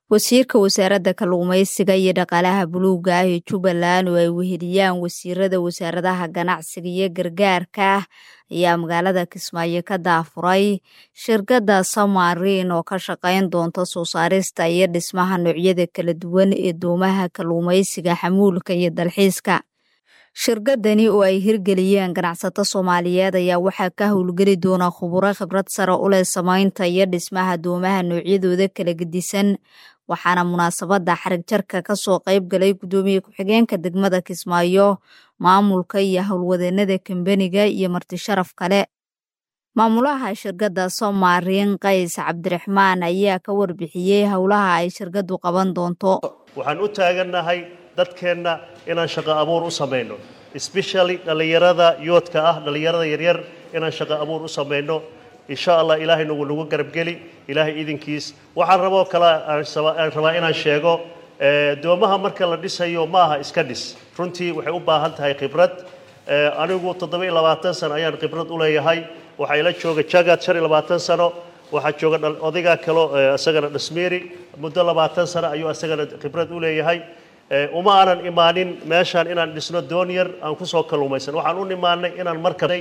wasiirka wasaaradda kalluumaysiga iyo dhaqaalaha buluuga ah ee jubbaland oo ay weheliyaan wasiirada wasaaradaha ganacsiga iyo gargaarka ah ayaa magaalada kismaayo ka daafuray shirkadda samarin oo ka shaqayn doonta soo saarista iyo dhismaha noocyada kala duwan ee doomaha kalluumaysiga xamuulka iyo dalxiiska shirkadani oo ay hirgeliyeen ganacsato soomaaliyeed ayaa waxaa ka howlgeli doona khuburo khibrad sare u leh samaynta iyo dhismaha doomaha noocyadooda kala gedisan waxaana munaasabadda xarig jarka kasoo qayb galay guddoomiye ku-xigeenka degmada kismaayo maamulka iyo howlwadeenada kambeniga iyo marti sharaf kale maamulaha shirkadda somarin qays cabdiraxmaan ayaa ka warbixiyey howlaha ay shirkaddu qaban doonto waxaan u taagannahay dadkeenna inaan shaqo abuur u samayno especially dhallinyarada yoodka ah dhallinyarada yaryar inaan shaqo abuur u samayno insha allah ilaahay nagu nagu garabgeli ilaahay idinkiis waxaan raboo kale aan rabaa inaan sheego doomaha marka la dhisayo ma aha iska dhis runtii waxay u baahan tahay khibrad anigu toddoba-iyo labaatan sano ayaan khibrad u leeyahay waxaa ila jooga jagad shan iyo labaatan sano waxaa jooga odaygaa kalo isagana dhasmiiri muddo labaatan sano ayuu isagana khibrad u leeyahay uma aanan imaanin meeshaan inaan dhisno doon yar aan kusoo kalluumaysan waxaan u imaanay inaan markabay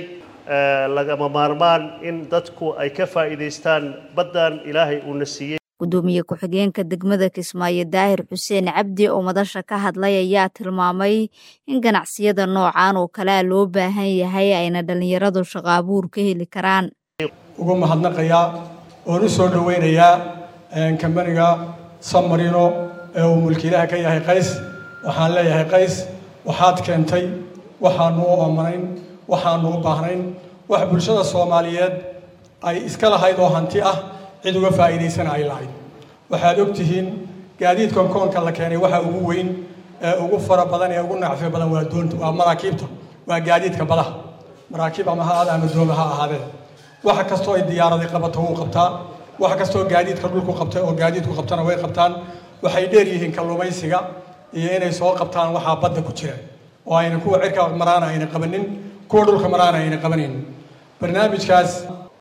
lagama maarmaan in dadku ay ka faa'iidaystaan baddan ilaahay uuna siiyey guddoomiye ku-xigeenka degmada kismaayo daahir xuseen cabdi oo madasha ka hadlay ayaa tilmaamay in ganacsiyada noocan oo kalea loo baahan yahay ayna dhallinyaradu shaqo abuur ka heli karaan ugu mahadnaqayaa oon u soo dhoweynayaa kambaniga samarino ee uu mulkiilaha ka yahay qays waxaan leeyahay qays waxaad keentay waxaanu u amanayn waxaanu u baahnayn wax bulshada soomaaliyeed ay iska lahayd oo hanti ah cid uga faa'iidaysana ay lahayd waxaad og tihiin gaadiidkan koonka la keenay waxa ugu weyn ee ugu fara badan ee ugu nacfi badan waa doonta waa maraakiibta waa gaadiidka badaha maraakiib ama ha aada ama dooma ha ahaadee waxa kastoo ay diyaaraday qabato wuu qabtaa wax kastoo gaadiidka dhulku qabtay oo gaadiidku qabtana way qabtaan waxay dheer yihiin kalluumaysiga iyo inay soo qabtaan waxaa badda ku jira oo ayna kuwa cirka maraana ayna qabanin kuwa dhulka maraana ayna qabanin barnaamijkaas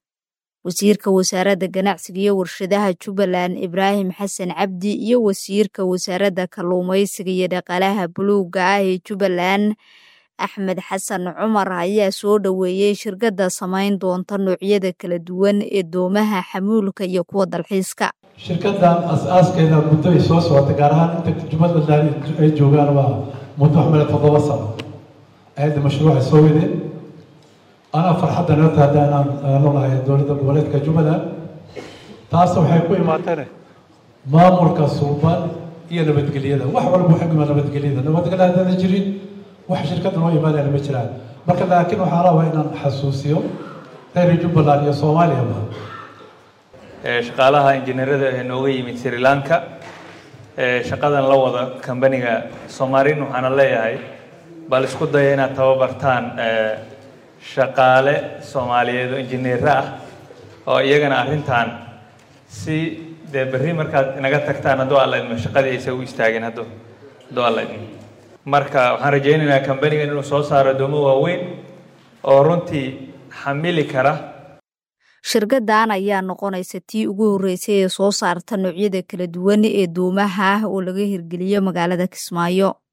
wasiirka wasaaradda ganacsiga iyo warshadaha jubbaland ibraahim xasan cabdi iyo wasiirka wasaaradda kalluumaysiga iyo dhaqaalaha buluuga ah ee jubbaland axmed xasan cumar ayaa soo dhoweeyey shirkadda samayn doonta noocyada kala duwan ee doomaha xamuulka iyo kuwa dalxiiska shirkaddan as-aaskeeda muddo ay soo socota gaar ahaan inta jubbaland ay joogaan waa muddo waxmale toddoba sano ayadda mashruucay soo wadeen anaa farxadda neerta hadda inaan noolahay dowladda goboleedka jubbaland taas waxay ku imaateen maamulka suuban iyo nabadgelyada wax walba waxay ku imaan nabadgelyada nabadgelya haddana jirin wax shirkadda noo imaanayana ma jiraan marka laakiin waxaa rabaa inaan xasuusiyo reer jubbaland iyo soomaaliyaba shaqaalaha injineerada ee nooga yimid sri lanka shaqadan la wada kambaniga somarin waxaana leeyahay bal isku daya inaad tababartaan shaqaale soomaaliyeed oo injineero ah oo iyagana arrintan si dee berri markaad inaga tagtaan hadduu alla idmo shaqadii aysa u istaageen hadduu hadduu alla idmo marka waxaan rajaynaynaa kambanigan inuu soo saaro doomo waaweyn oo runtii xamili kara shirkaddan ayaa noqonaysa tii ugu horreysay ee soo saarta noocyada kala duwan ee doomaha ah oo laga hirgeliyo magaalada kismaayo